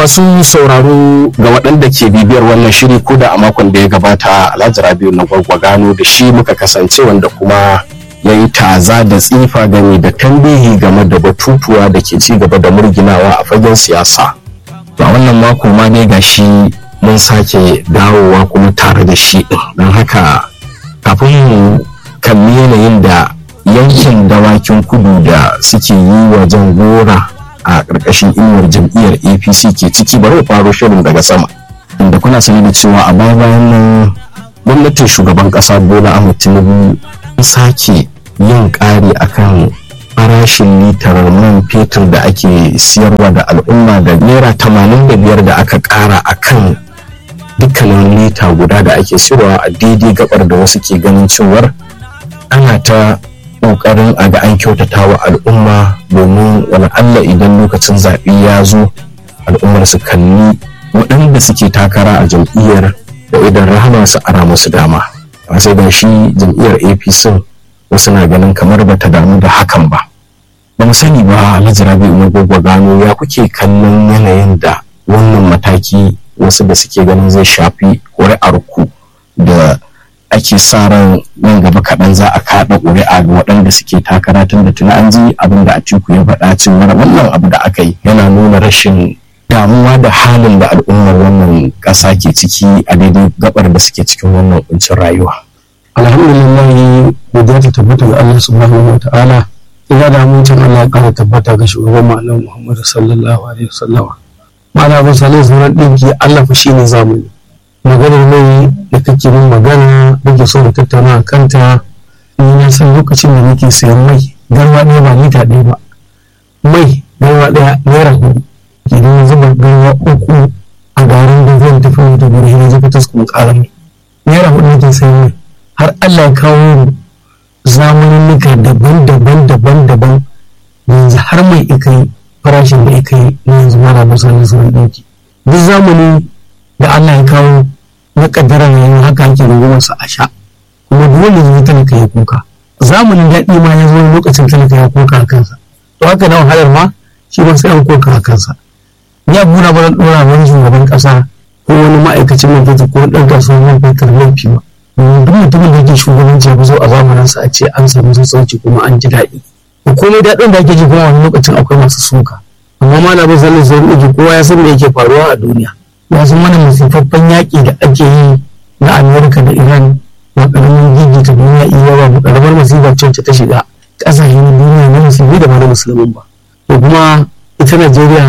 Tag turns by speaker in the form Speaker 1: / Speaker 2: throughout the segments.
Speaker 1: masu sauraro ga waɗanda ke bibiyar wannan shiri ko da a makon da ya gabata alhaji rabiu na gwargwagano da shi muka kasance wanda kuma ya yi taza da tsifa game da tambihi game da batutuwa da ke ci gaba da murginawa a fagen siyasa to a wannan mako ma dai ga shi mun sake dawowa kuma tare da shi ɗin don haka kafin mu kalli yanayin da yankin dawakin kudu da suke yi wa jan gora a ƙarƙashin inuwar jam'iyyar apc ke ciki bari mu faro shirin daga sama inda kuna sani da cewa a baya bayan nan gwamnatin shugaban ƙasa bola ahmed tinubu ta sake yin ƙari akan farashin litar man fetur da ake siyarwa da al'umma da naira tamanin da biyar da aka ƙara akan dukkanin lita guda da ake siyarwa a daidai gabar da wasu ke ganin cewar ana ta kokarin a ga an kyautata wa al'umma domin wani Allah idan lokacin zaɓe ya zo al'ummar su kalli waɗanda suke takara a jam'iyyar da idan rahama su ara musu dama a sai da shi jam'iyyar apc wasu na ganin kamar bata damu da hakan ba ba mu sani ba alhaji rabi umar gwagwa gano ya kuke kallon yanayin da wannan mataki wasu da suke ganin zai shafi ƙuri'ar ku da ake sa ran nan gaba kaɗan za a kaɗa ƙuri'a ga waɗanda suke takara tun da tuni an ji abin da Atiku ya faɗa cewa wannan abu da aka yi yana nuna rashin damuwa da halin da al'ummar wannan ƙasa ke ciki a daidai gabar da suke cikin wannan kuncin rayuwa.
Speaker 2: alhamdulillah godiya ta tabbata ga Allah subhanahu wa ta'ala ina da amincin Allah ya ƙara tabbata ga shugaban malam Muhammadu sallallahu alaihi wasallama ma'ana ba salai sauran ɗinki Allah fa shine zamani maganar mai da kake min magana nake so mu tattauna a kanta ni na san lokacin da nake sayan mai garwa ɗaya ba lita ɗaya ba mai garwa ɗaya naira hudu idan zuba garwa uku a garin da zan tafi da guri na zuba taskun ƙara mai naira hudu nake sayan mai har Allah ya kawo zamaninnika daban-daban daban-daban yanzu har mai ikai farashin da ikai yanzu mara musamman sauran ɗauki duk zamani da Allah ya kawo na kaddarar yayin haka ake rungumar sa a sha kuma dole ne talaka ya kuka zamanin daɗi ma ya zo lokacin talaka ya kuka a kansa to haka na wahalar ma shi ba sai an kuka a kansa ya bura ba ɗora wani shugaban ƙasa ko wani ma'aikacin man fetur ko ɗan kasuwar man fetur laifi ba duk mutumin da yake shugabanci ya zo a zamanin sa a ce an samu sassauci kuma an ji daɗi komai daɗin da ake ji kuma wani lokacin akwai masu suka amma malamin zalin zai rubuta kowa ya san me yake faruwa a duniya ya san mana masifaffen yaƙi da ake yi na amerika da iran ba ƙaramin gigi ta duniya iya ba ba ƙaramar masifar ce ta shiga ƙasashen duniya na musulmi da ba na musulmin ba to kuma ita najeriya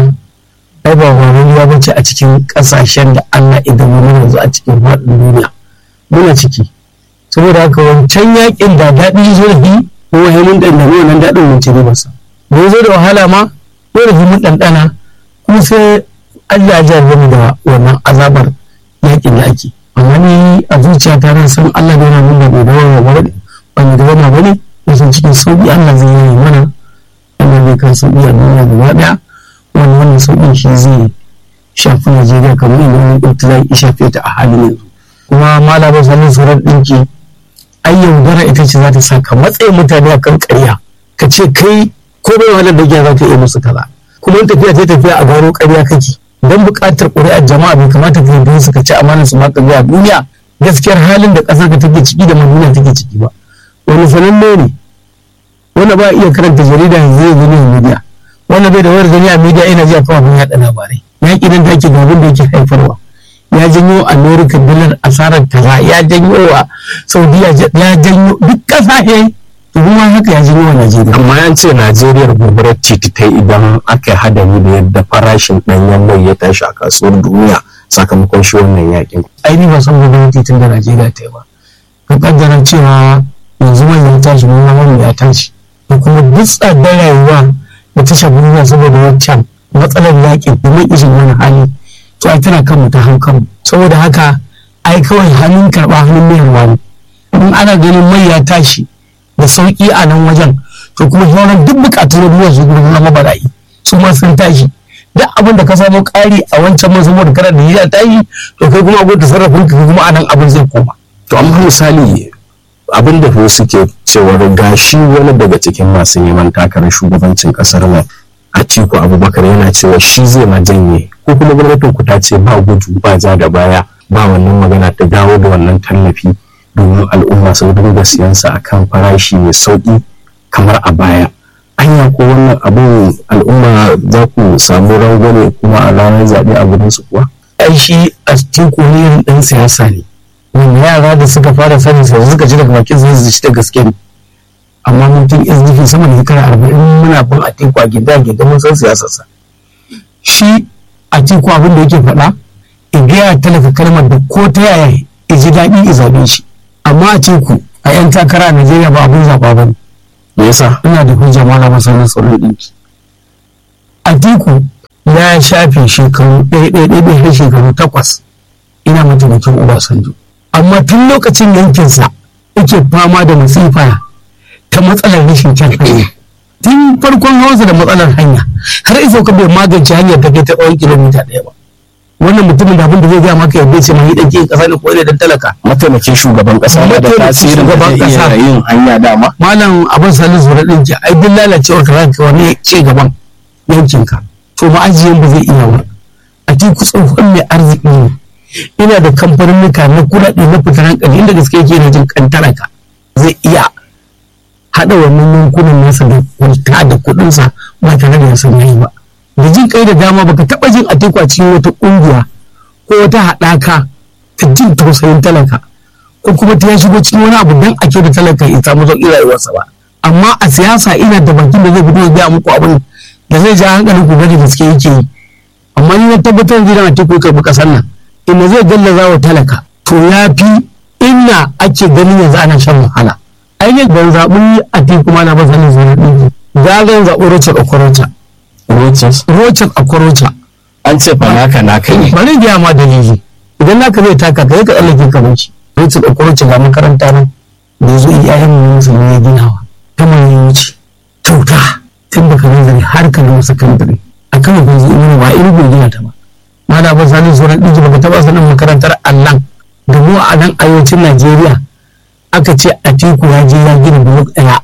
Speaker 2: ai ba wani ya bace a cikin ƙasashen da allah idan mu yanzu a cikin faɗin duniya muna ciki saboda haka wancan yaƙin da daɗi zo da hi ko wahimin ɗanɗano wannan daɗin mun ci ribarsa da ya zo da wahala ma ko da himin ɗanɗana kuma sai Allah ya jarrabe da wannan azabar yakin da ake amma ni a zuciya ta ran san Allah bai na nuna bai dawo ba bane ba ni dawo ba bane na san cikin sauki Allah zai yi mana Allah zai kan sauki a duniya gaba daya wani wannan sauƙin shi zai shafi Najeriya kamar yadda wani ɗauki zai shafe ta a halin yanzu kuma malamin sanin surar ɗinki ai yaudara ita ce za ta sa ka matsayin mutane a kan ƙarya ka ce kai ko bai wahalar da giya za ka iya musu kaza kuma tafiya ta tafiya a gano ƙarya kake don buƙatar ƙuri'ar jama'a bai kamata ka yi su ka ci amanar su maka zuwa duniya gaskiyar halin da ƙasar ka take ciki da duniya take ciki ba wani sananne ne wanda ba iya karanta jarida yanzu zai gani a media wanda bai da wayar gani a media ina ji a kafafen yaɗa labarai ya ƙi da ake gabin da yake haifarwa ya janyo america dalar asarar kaza ya janyo wa saudiya ya janyo duk ƙasashe kuma haka ya janyo wa najeriya
Speaker 1: amma yan ce najeriya gobarar titi ta idan aka hadari da yadda farashin ɗanyen mai ya tashi a kasuwar duniya sakamakon shi wannan yakin
Speaker 2: ai ni ba san gobarar titin da najeriya ta yi ba ka kaddara cewa yanzu mai ya tashi mun ma ya tashi da kuma duk tsadar rayuwa da ta shafi duniya saboda wancan matsalar yakin da mai ishin wani hali to ai tana kanmu ta hankanmu saboda haka ai kawai hannun karɓa hannun mayarwa ne in ana ganin mai ya tashi da sauƙi a nan wajen to kuma sauran duk buƙatun na duniya su gudu na mabarayi su ma sun tashi duk abin da ka samu ƙari a wancan man saboda kana da ya tashi to kai kuma abin da sarrafin ka kuma a nan abin zai koma.
Speaker 1: to amma misali abin da wasu ke cewar gashi wani daga cikin masu neman takarar shugabancin ƙasar nan Atiku Abubakar yana cewa shi zai ma janye ko kuma gwamnatin ku ta ce ba gudu ba ja da baya ba wannan magana ta dawo da wannan tallafi domin al'umma su dinga siyan sa akan farashi mai sauki kamar a baya anya ko wannan abin al'umma za ku samu rangwame kuma a ranar zaɓe a gurin su kuwa
Speaker 2: ai shi a cikin irin ɗan siyasa ne wanda yara da suka fara sanin sa suka ji daga bakin zai zai da gaske ne amma mun tun SDP sama da shekara arba'in muna bin a teku a gida gida mun san siyasarsa shi a teku abin da yake faɗa in gaya talaka kalmar da ko ta yaya ya ji daɗi ya zaɓe shi amma a teku a 'yan takara a Najeriya ba abin zaɓa ba ne
Speaker 1: me yasa
Speaker 2: ina da hujja malama sanin sauran ɗinki a teku ya shafe shekaru ɗaya ɗaya ɗaya ɗaya har shekaru takwas ina mataimakin Obasanjo amma tun lokacin yankinsa yake fama da masifa ta matsalar rashin kyan hanya tun farkon hawansa da matsalar hanya har isa ka bai magance hanyar ta kai ta tsawon kilomita ɗaya ba wannan mutumin da abin da zai gaya maka yadda ce mai ɗauke ƙasa ne ko ne dan talaka
Speaker 1: mataimakin shugaban ƙasa na da
Speaker 2: Mataimakin
Speaker 1: tasirin da
Speaker 2: shugaban
Speaker 1: zai iya
Speaker 2: ƙasa.
Speaker 1: yin hanya dama
Speaker 2: malam abin salin zuwa ɗin ki ai duk lalacewar ka zaka wani ci gaban yankinka to ma'ajiyan ba zai iya ba a cikin tsohon mai arziki ne ina da kamfanin na kuɗaɗe na fitar hankali inda gaske yake na jin kantaraka zai iya haɗa wannan yankunan nasa da kwalta da kuɗinsa ba tare da ya san yayi ba da jin kai da dama baka taɓa jin a teku a cikin wata ƙungiya ko wata haɗaka ta jin tausayin talaka ko kuma ta ya shigo cikin wani abu dan ake da talaka ya samu sauƙi rayuwarsa ba amma a siyasa ina da bakin da zai fito ya gaya muku abin da zai ja hankalin ku da gaske yake yi amma ni na tabbatar da na teku karɓi ƙasar nan inda zai gallaza wa talaka to ya fi inna ake ganin yanzu ana shan wahala ainihin ban zaɓi a teku ma na ba sanin zuwa ɗin gagan zaɓi rocha okorocha
Speaker 1: Rochas
Speaker 2: rocha okorocha
Speaker 1: an ce fa naka naka ne
Speaker 2: bari gaya ma dalili idan naka zai taka ka ka tsallake ka wuce rocha okorocha ga makaranta nan da ya zo iyayen mu musulmi ya ginawa ta mai wuce kyauta tun baka nazari har ka gama sakandare a kan yanzu ina ba irin bai gina ta ba mana ba sani sauran ɗiji baka taɓa sanin makarantar allan da mu a nan arewacin najeriya aka ce a teku ya je ya gina blok ɗaya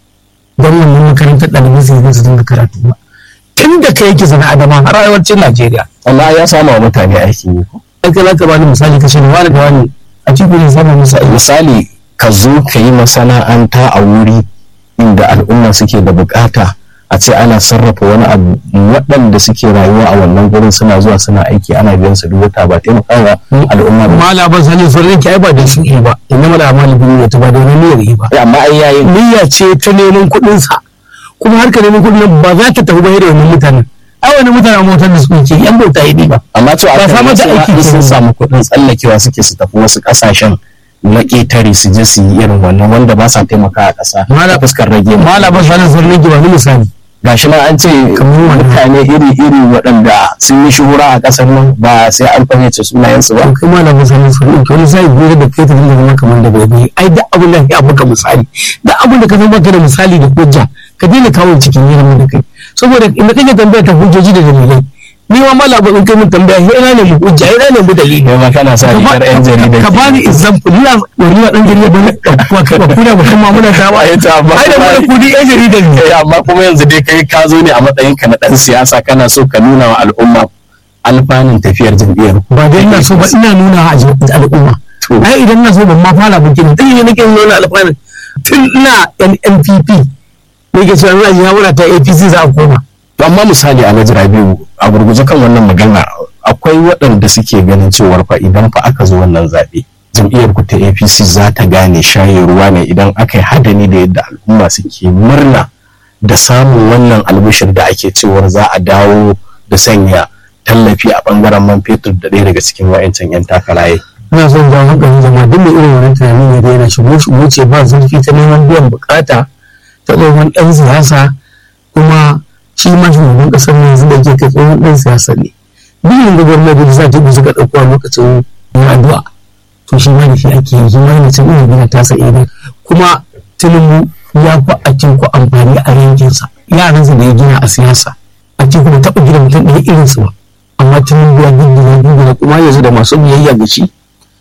Speaker 2: don wannan makarantar ɗalibai su yi su dinga karatu ba tun da ka yake sana adama har arewacin najeriya
Speaker 1: amma ya sama wa mutane aikin yi ko
Speaker 2: ai kai za ka bani misali ka ce da wani da wani a teku ne samun musu aiki
Speaker 1: misali ka zo ka yi masana'anta a wuri inda al'umma suke da bukata a ce ana sarrafa wani abu waɗanda suke rayuwa a wannan gurin suna zuwa suna aiki ana biyan su duk wata ba taimakawa al'umma ba
Speaker 2: mala ban sani sun rinke ai ba da su yi ba inda mala amali bin ya ta ba da wani niyyar yi ba
Speaker 1: amma ai yayin
Speaker 2: niyya ce ta neman kuɗin sa kuma harka neman kuɗin nan ba za ta tafi ba da wannan mutanen ai wani mutanen motar da suke yan bauta yi ba
Speaker 1: amma to
Speaker 2: Ba
Speaker 1: aka
Speaker 2: samar da
Speaker 1: yi
Speaker 2: aiki
Speaker 1: cewa in sun
Speaker 2: kenan.
Speaker 1: samu kuɗin tsallakewa suke su tafi wasu ƙasashen na ƙetare su je su yi irin wannan wanda ba sa taimaka a ƙasa
Speaker 2: Mala-
Speaker 1: ta fuskar rage
Speaker 2: mala ban sani sun rinke ba ni misali
Speaker 1: gashi nan an ce
Speaker 2: Kamar wannan.
Speaker 1: mutane iri-iri waɗanda sun yi shuhura a ƙasar nan ba sai an fahimci sunayensu ba
Speaker 2: to kai mala ban sani sun rinke wani sai gobe da kai ta dinga zama kamar da bai ai da abin da ya baka misali da abin da ka san baka da misali da hujja ka daina kawo cikin yin da kai saboda inda kake tambaya ta hujjoji da dalilai ni ma mala ba in kai mun tambaya sai ina ne mu hujja ina ne mu dalili
Speaker 1: kai ma kana sa rigar yan jarida
Speaker 2: ka bani example ina wani na dan jarida ba ba ka ba kuna ba kuma muna ta ba
Speaker 1: Ai, to, amma
Speaker 2: ai da
Speaker 1: kuma-
Speaker 2: mu kudi yan jarida ne
Speaker 1: Eh, amma kuma yanzu dai kai ka zo ne a matsayin ka na ɗan siyasa kana so ka nuna wa al'umma alfanun tafiyar jam'iyyar ku.
Speaker 2: ba dai ina so ba ina nuna a jami'in al'umma
Speaker 1: To.
Speaker 2: ai idan na so ban ma fara bikin dan ne nake nuna alfanun tun ina NNPP ne ke cewa ina jihawara ta APC za a koma
Speaker 1: To, amma misali a Najira biyu a gurguje kan wannan magana akwai waɗanda suke ganin cewar fa idan fa aka zo wannan zaɓe jam'iyyar ku ta APC za ta gane shaye ruwa ne idan aka yi hadani da yadda al'umma suke murna da samun wannan albishir da ake cewar za a dawo da sanya tallafi a bangaren man fetur da ɗaya daga cikin wa'ancan 'yan takaraye.
Speaker 2: ina son jawo hankalin jama'a duk mai irin wannan tunanin ya daina shigo shigo ce ba zurfi ta neman biyan bukata ta tsohon ɗan siyasa kuma shi ma shugaban ƙasar ne yanzu da ke kai tsohon ɗan siyasa ne biyan da gwamnati da za ta bi suka ɗauko a lokacin yin addu'a to shi ma da shi ake yi shi ma yana can ina gina tasa idan kuma tinubu ya fi a ku amfani a yankinsa yaransa da ya gina a siyasa a ce kuma taɓa gina mutum ɗaya irinsu ba amma tinubu ya gina gina kuma yanzu da masu biyayya ga shi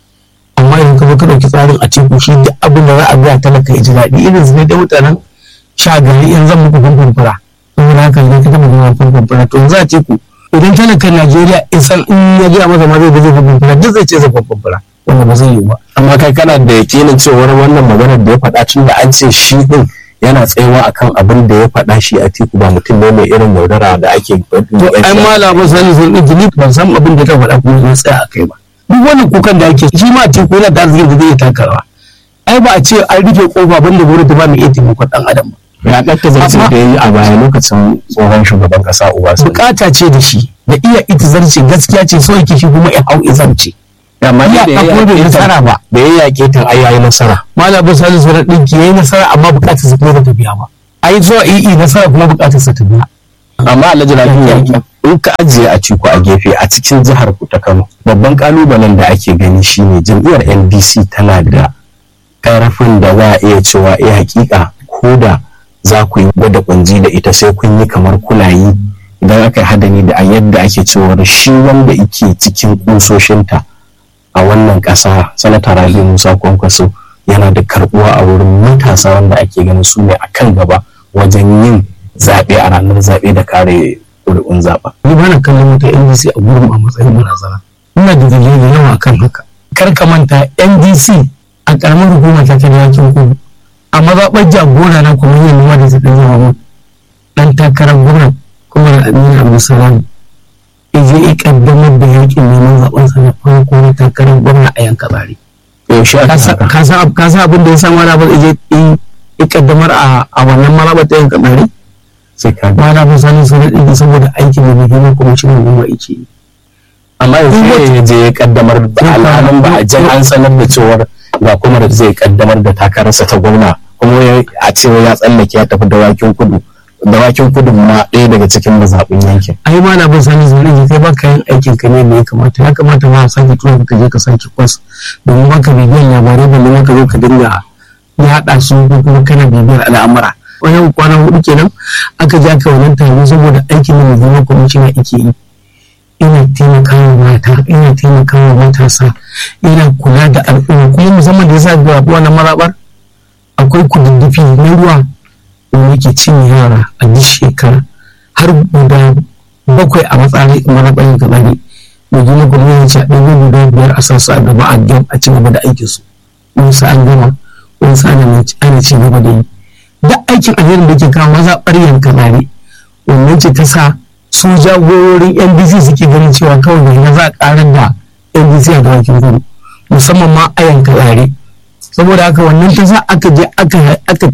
Speaker 2: amma idan ka zo ka ɗauki tsarin a teku shi duk abin da za a biya talaka ya ji daɗi irin su ne da mutanen sha gari in zan muku fanfan fura saboda haka idan ka taɓa gina fanfan fura to za a teku idan talakan najeriya isan in ya gaya masa ma zai zai fafafura duk zai ce zai fafafura wanda ba zai yi ba
Speaker 1: amma kai kana da yakinin cewar wannan maganar da ya faɗa tun da an ce shi din yana tsayawa akan abin da ya faɗa shi a tiku ba mutum ne mai irin yaudara da ake
Speaker 2: to ai malama sani sun ɗin jini ban san abin da ta faɗa kuma zai tsaya a kai ba duk wani kukan da ake shi ma tiku yana da arzikin da zai takawa ai ba a ce an rufe kofa banda gwamnati ba mai iya taimakon ɗan adam ba
Speaker 1: ya ɗatta zarce da ya yi a baya lokacin tsohon shugaban ƙasa Obasanjo.
Speaker 2: bukata ce da shi da iya ita zarce gaskiya ce so yake shi kuma ya hau izarce
Speaker 1: amma
Speaker 2: ya
Speaker 1: da ya
Speaker 2: ɗauko bai
Speaker 1: yaƙe
Speaker 2: nasara
Speaker 1: ta
Speaker 2: ba
Speaker 1: da ya yaƙe ta ai yayi nasara
Speaker 2: malam bin salisu sauran ɗinki ya yi nasara amma bukatar sa kuma ta biya ba a yi zuwa iyi nasara kuma bukatar sa ta biya
Speaker 1: amma alhaji rabiu in ka ajiye a ciko a gefe a cikin jihar ku ta Kano babban kalubalen da ake gani shine jam'iyyar NDC tana da karfin da za a iya cewa eh hakika ko da za ku yi gwada kunji da ita sai kun yi kamar kulayi idan aka yi hadani da a yadda ake cewar shi wanda yake cikin kusoshinta a wannan ƙasa sanata rabi musa kwankwaso yana da karbuwa a wurin matasa wanda ake ganin su ne a kan gaba wajen yin zaɓe a ranar zaɓe da kare ƙuri'un zaɓa.
Speaker 2: ni ba na kallon wata ndc a gurin a matsayin barazana ina da dalilai da yawa akan haka kar ka manta ndc a karamar hukuma ta ta yakin kudu a mazaɓar jagora na kuma yin noma da ta ɗan yawa mun ɗan takarar gwamnan kuma da amina abdulsalam ya je ya ƙaddamar da yakin neman zaɓen sa na farko na takarar gwamna a yanka bari
Speaker 1: Yaushe aka haka?
Speaker 2: ka san ka san abin da ya sa wani abin ya je ya ƙaddamar a a wannan mazaɓar ta yanka bari
Speaker 1: Sai ka ga.
Speaker 2: ba na bin sanin sun ɗin saboda aikin da mai girma kuma shi ne goma yake yi
Speaker 1: Amma yanzu ne ya je ya kaddamar da
Speaker 2: Sai ka-
Speaker 1: alhalin ba a jan an sanar da cewar ga kuma da zai kaddamar da takararsa ta gwamna kuma ya- a cewa ya tsallake ya tafi dawakin kudu. Dawakin kudu ma ɗaya daga cikin mazaɓin yankin.
Speaker 2: ai ma na bin sani zaune ne kai baka yin aikin ka ne da ya kamata ya kamata ma a sake tura ka je ka sake kwas domin baka bibiyan labarai balle ma ka zo ka dinga ya haɗa su ko kuma kana bibiyar al'amura wajen kwana hudu kenan aka je aka wannan taro saboda aikin da mai zama kwamishina ake yi ina taimakawa mata ina taimakawa matasa ina kula da al'umma kuma musamman da yasa ga wannan marabar akwai kududdufi na ruwa wanda yake cinye yara a duk shekara har guda bakwai a matsayin marabayin gabani da gina gwamnati ce a ɗaya guda biyar a sassa a gaba a gam a ci gaba da aikin su wani sa an gama wani sa ana ana ci gaba da yi duk aikin alherin da ke kawo maza ɓaryan kamare wannan ce ta sa su jagororin ndc suke ganin cewa kawai da za a ƙarar da ndc a dawakin kudu musamman ma a yanka tsare saboda haka wannan ta sa aka je aka aka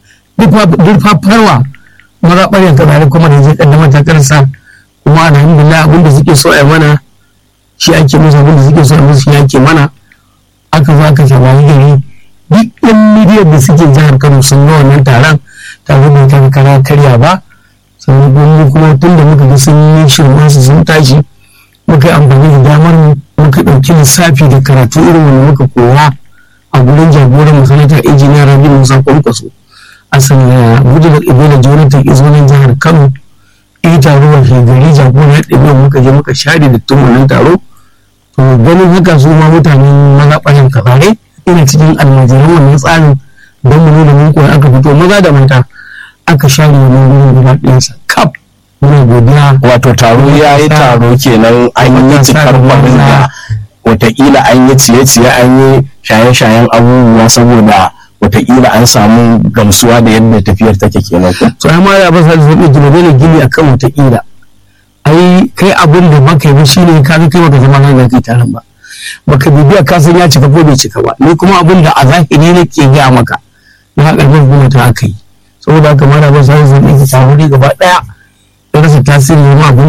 Speaker 2: duk farwa maza ɓaryan kamare kuma da zai kaddamar takarsa kuma alhamdulillah abin da suke so a yi mana shi ake musu abin da suke so a musu shi ake mana aka zo aka shawayi gari duk yan midiyar da suke jihar kano sun ga wannan taron tare da ta kara karya ba sannan kuma kuma tun da muka ga sun yi shirma su sun tashi muka yi amfani da damar mu muka ɗauki lissafi da karatu irin wanda muka koya a gurin jagoran masanatar injiniya rabi musa kwankwaso a sanya gudunar ibola jonathan izonin jihar kano yi taro wa gari jagoran ɗabi'a muka je muka share da tun wannan taro to ganin haka su ma mutanen mazaɓanin kazare ina cikin almajiran wannan tsarin don mu nuna mun koyi aka fito maza da mata aka share wannan gurin guda ɗayansa kaf muna godiya
Speaker 1: Wato taro ya yi taro kenan an yi cikar kwarin da watakila an yi ciye-ciye an yi shaye-shayen abubuwa saboda watakila an samu gamsuwa da yadda tafiyar take kenan ko.
Speaker 2: to ai ma ya ba sa zai gina dole gini akan wata ƙila ai kai abin da baka yi ba shine ka ga kai baka zama nan kai taron ba baka bibiya ka san ya cika ko bai cika ba ni kuma abin da a zahiri nake gaya maka na karfin kuma ta aka yi saboda haka mara ba sa zai yi taro ne gaba daya ya rasa tasiri ma abin